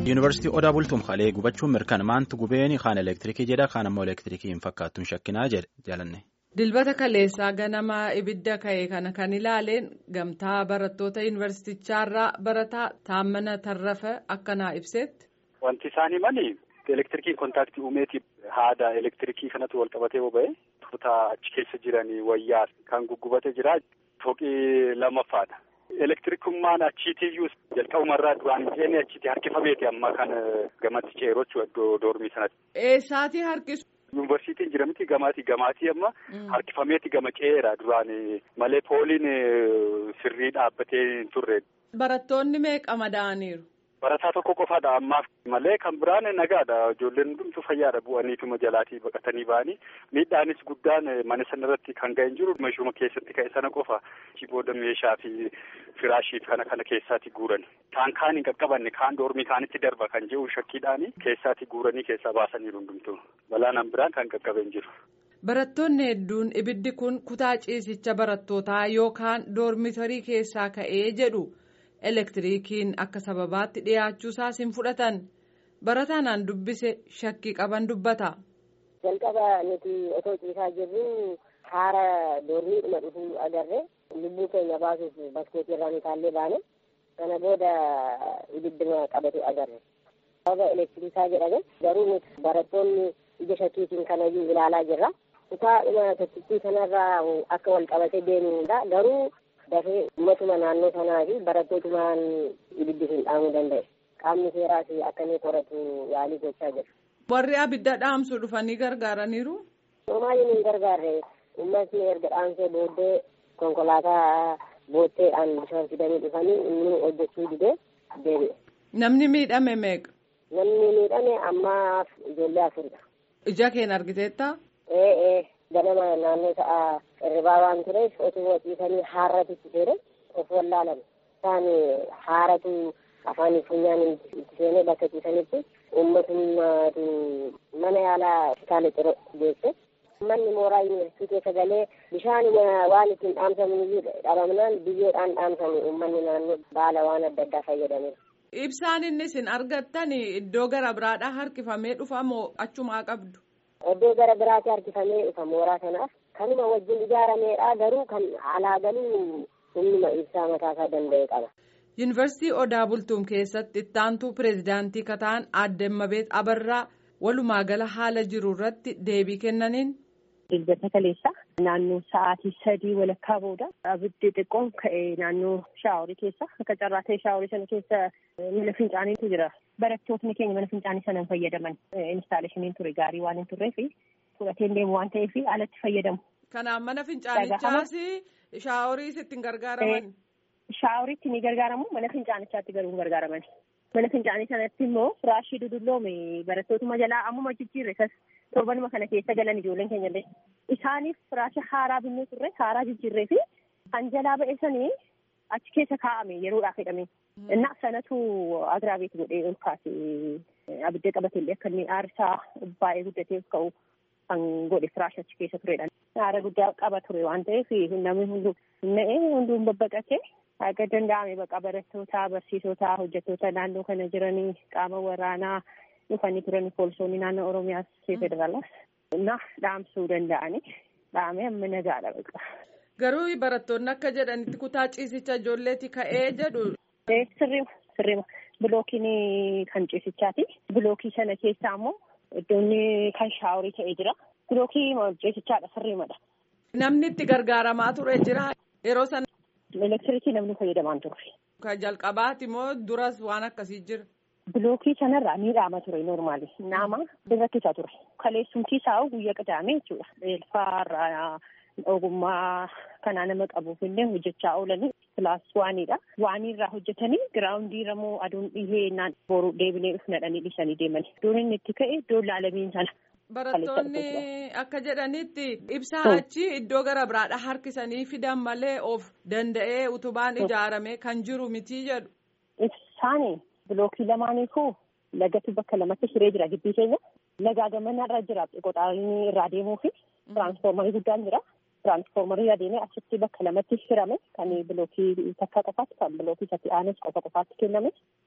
Yuunivarsiitii Odaa Bultuum Halee gubachuun mirkanaa'u gubeen kaan elektirikii jedha kaan ammoo elektirikii hin fakkaattuun shakkinaa jedhanne. Dilbata kaleessaa ganama ibidda ka'e kana kan ilaaleen gamtaa barattoota yuunivarsiitichaarraa barataa Taammana Tarrafa akkanaa ibsetti. Wanti isaan himani elektirikiin kontaaktii uumeetiif haada elektirikii kanatu wal qabatee boba'e tuutaa achi keessa jiranii wayyaa kan guggubate jira fooqii lammaffaadha. Elektirikummaan achiitiyyuu jalqabumarraa duraan hin ceene achiitti harkifameeti amma kan gamatti ceeroo iddoo doormii sanatti. Eessaatii harkisu? Yuunivarsiitiin jira miti gamaatii gamaatii amma harkifameeti gama ce'eera duraan malee pooliin sirrii dhaabbatee hin turre. Barattoonni meeqa madaa'aniiru? Barataa tokko qofaadha ammaaf malee kan biraan nagaadha ijoolleen hundumtuu fayyaadha bu'aniituma jalaatii baqatanii ba'anii miidhaanis guddaan mana sana irratti kan ga'e hin jiru mashuma keessatti ka'e sana qofa booda meeshaa fi firaashii kana kana keessaatti guuran kaan kaan hin qaqqabanne kaan doormii kaanitti darba kan jedhu shakkiidhaani keessaatti guuranii keessaa baasaniiru hundumtuu balaan biraan kan qaqqabe hin jiru. Barattoonni hedduun ibiddi kun kutaa ciisicha barattootaa yookaan doormitarii keessaa ka'ee jedhu. elektirikiin akka sababaatti dhiyaachuusaas hin fudhatan barataan dubbise shakkii qaban dubbata. jalqaba nuti otoo ciisaa jirru haara doormiidhuma dhufuu agarre lubbuu keenya baasuuf baskootii irraa nu taallee baane kana booda ibidduma qabatu agarre. sababa elektirikaa jedhame garuu nuti barattoonni ija shakkiitiin kanayyuu ilaalaa jirra. kutaa dhuma tokkittii kanarraa akka wal qabatee deemudha garuu. dafee ummatuma naannoo sanaa fi barattootumaan ibiddi hin dhaamuu danda'e qaamni seeraas akka inni qoratu yaalii gochaa jira. Warri abidda dhaamsu dhufanii gargaaraniiru. Homaayyuu hin gargaarre uummatni erga dhaamsee booddee konkolaataa bootteedhaan bishaan fidanii dhufanii inni hojjechuu didee deebi'e. Namni miidhame meeqa? Namni miidhame ammaaf ijoollee afuridha. Ija keen argiteetta? Ee ee. ganama naannoo ta'a irribaa waan tureef otoo ciisanii haaratu itti seene of wallaalan isaan haaratu afaan funyaan itti seenee bakka ciisanitti uummatummaatu mana yaalaa hospitaala ciro geesse manni mooraa yuunivarsiitii keessa galee bishaan waan ittiin dhaamsamu dhabamnaan biyyoodhaan dhaamsamu uummanni naannoo baala waan adda addaa fayyadameera. Ibsaan inni isin argattan iddoo gara biraadhaa harkifamee dhufa moo achumaa qabdu? Iddoo gara biraatti harkifamee dhufa mooraa kanaaf kanuma wajjin ijaarameedha garuu kan alaa galuu humnuma ibsaa mataasaa danda'e qaba. Yuunivarsiitii Odaa Bultuum keessatti ittaantuu pireezidaantii kataan aadde Mabeet Abarraa walumaa gala haala jiru irratti deebii kennaniin. Dilbata kaleessa naannoo sa'aatii sadii walakkaa booda abiddi xiqqoon ka'e naannoo shaaworii keessa akka carraa ta'e shaaworii sana keessa mana fincaaniitu jira. Barattootni keenya mana fincaanii sana hin fayyadaman. Instaaleeshiniin ture gaarii waan hin turreef fudhateen deemu waan ta'eef alatti fayyadamu. Kanaaf mana fincaanichaas shaaworiis ittiin gargaaraman. Shaaworiitti ni gargaaramu mana fincaanichaatti garuu hin gargaaraman. Mana fincaanii sanatti immoo firaashii dudulloome barattootuma jalaa ammuma jijjiirre sas torbanuma kana keessa galan ijoolleen keenya illee. Isaaniif firaashii haaraa binnee turre haaraa jijjiirree fi kan jalaa ba'e sanii achi keessa kaa'ame yeroodhaaf jedhame. Innaa sanatu agiraabeet godhee ol kaase abidda qabate illee akka inni aarsaa baay'ee guddatee ka'u kan godhe firaash achi keessa turedha. Aara guddaa qaba ture waan ta'eef namni hunduu na'ee hunduu babbaqatee akka danda'ame baqa barattoota barsiisota hojjettoota naannoo kana jiranii qaama waraanaa dhufanii turan poolisoonni naannoo Oromiyaas federaalaas na dhaamsuu danda'anii dhaame amma nagaadha baqa. Garuu barattoonni akka jedhanitti kutaa ciisicha ijoolleeti ka'ee jedhu. Sirriima sirriima bilookiin kan ciisichaati. Bilookii sana keessaa immoo iddoon kan shaaworii ta'ee jira. Bilookii ciisichaadha sirriimadha. Namni itti gargaaramaa ture jira yeroo sana. Elektirikii namni fayyadamaa ture. Kan jalqabaati moo duras waan akkasii jira. Bilookii sanarraa ni dhaama ture normaali. Nama rakkisaa ture. Kaleessumtii isaa guyyaa qadaamee jechuudha. Eelfaarraa ogummaa kanaa nama qabuuf illee hojjechaa oolanii kilaas waaniidha. Waaniirraa hojjetanii giraawundii ramoo aduun dhihee naan boru deebinee dhufnadhanii dhiisanii deemani. Iddoon inni itti ka'e iddoo laalamiin sana. Barattoonni akka jedhanitti ibsaa achi iddoo gara biraadha harkisanii fidan malee of danda'ee utubaan ijaarame kan jiru miti jedhu. Ibsaani bilookii lamaaniifuu lagatu bakka lamatti hiree jira gibbii keenya. Lagaa gamanarra jira qoxaanii irraa deemuu fi tiraansfoormarii guddaan jira. tiraansfoormarii adeemee achitti bakka lamatti hirame kan bilookii takka qofaatti kan bilookii isatti aanes qofa qofaatti kenname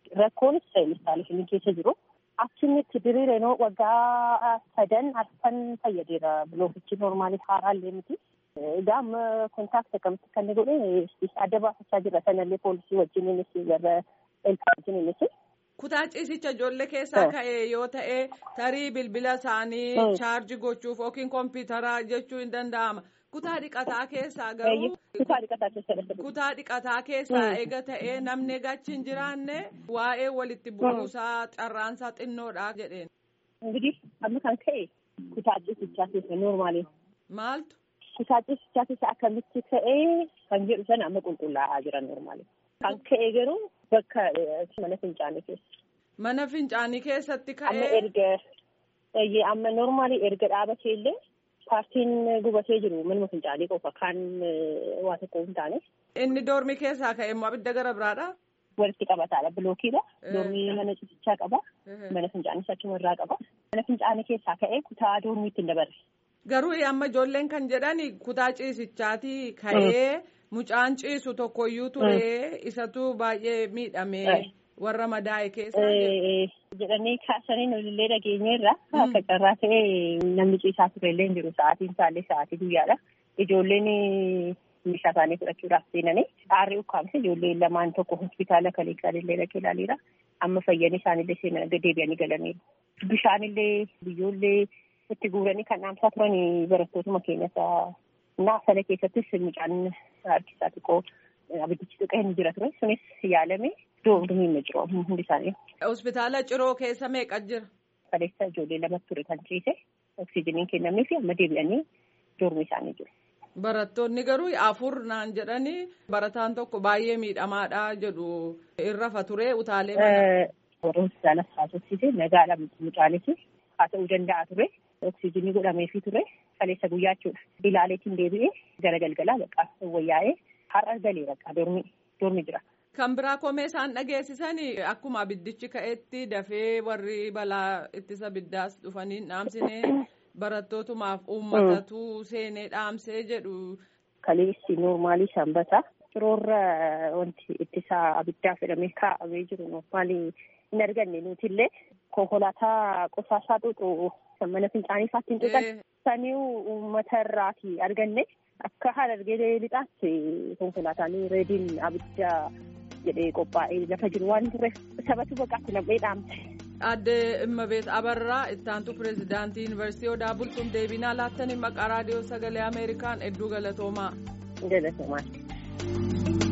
rakkoonis instaaleeshinii keessa jiru. Achinitti diriireenoo waggaa sadan arfan fayyadeera bilookichi noormaali haaraallee miti. Egaa amma kontaakti akkamitti kan godhe adda baafachaa jira sanallee poolisii wajjininis warra elfaa wajjininis. Kutaa ciisicha ijoollee keessaa ka'e yoo ta'e tarii bilbila isaanii chaarji gochuuf yookiin kompiitaraa jechuu hin danda'ama. Kutaa dhiqataa keessaa garuu. Kutaa dhiqataa keessa. Kutaa dhiqataa keessaa eega ta'ee namni gachi hin jiraanne waa'ee walitti bu'uusaa carraansaa xinnoodha jedheen. Ingidiህ amma kan ka'e kutaa ciisichaa keessa noormaali. Maaltu? Kutaa ciisichaa keessa akkamitti ka'ee kan jedhu sana amma qulqullaa'aa jira noormaali. Kan ka'e garuu bakka mana fincaanii keessa. Mana fincaanii keessatti ka'ee. Amma erga amma noormaali erga dhaabatee illee. paartiin gubatee jiru manuma fincaanii qofa kan waa tokko hin taane. Inni doormi keessaa ka'e immoo abidda gara biraadha. Walitti qabataadha bilookiidha. Doormi mana ciisichaa qaba. Mana fincaanii achuma irraa qaba. Mana fincaanii keessaa ka'ee kutaa doormiitti hin dabarre. Garuu amma ijoolleen kan jedhan kutaa ciisichaati ka'ee mucaan ciisu tokkoyyuu ture isatu baay'ee miidhame. warra madaa'e keessa. jedhanii kaasanii nulillee dhageenyeerra akka carraa ta'e namni ciisaa turellee hin jiru sa'aatiin isaallee sa'aatii guyyaadha ijoolleen meeshaa isaanii fudhachuudhaaf seenanii aarri ukkaamse ijoolleen lamaan tokko hospitaala kaleessaallee dhaqee ilaaleera amma fayyanii isaanillee seenan deebi'anii galaniiru bishaanillee biyyoollee itti guuranii kan dhaamsaa turan barattootuma keenyas naasana keessattis mucaan harkisaa xiqqoo abiddichi xiqqoo hin jira ture sunis yaalame. Doomni hin jiru hundi isaanii. Hospitaala Ciroo keessa meeqa jira? Kaleessa ijoollee lamatti ture kan ciise oksijiniin kennamee fi amma deebi'anii doormi isaanii jiru. Barattoonni garuu afur naan jedhanii barataan tokko baay'ee miidhamaadha jedhu irrafa ture utaalee mana. Warra hospitaala haasofsiise nagaadha mucaanis haa ta'uu danda'a ture. Oksijinii godhameefii ture kaleessa guyyaa jechuudha. Ilaaleetiin deebi'ee gara galgalaa baqqaa wayyaa'ee har'a galee baqqaa doormi jira. Kan biraa komee isaan dhageessisanii akkuma abiddichi ka'etti dafee warri balaa ittisa abiddaas dhufanii dhaamsine barattootumaaf uummatatu seenee dhaamsee jedhu. Kaleessi noormaalii sanbata ciroorra wanti ittisa abiddaa fedhamee kaa'amee jiru noormaalii hin arganne nutillee konkolaataa qosaasaa xuuxu mana fincaanii isaatti hin xuuxan sanii uummata irraati arganne akka haala argee lixaatti konkolaataan reediin abidda. jedhee qophaa'ee lafa jiru waan turreef sabatu baqaatti nam'ee dhaamte. Aadde Immabeet Abarraa ittaantu pireezidaantii Yuunivarsiitii Odaa Bultuun deebinaa laattanii maqaa raadiyoo sagalee Ameerikaan hedduu galatoomaa. Galatoomaa.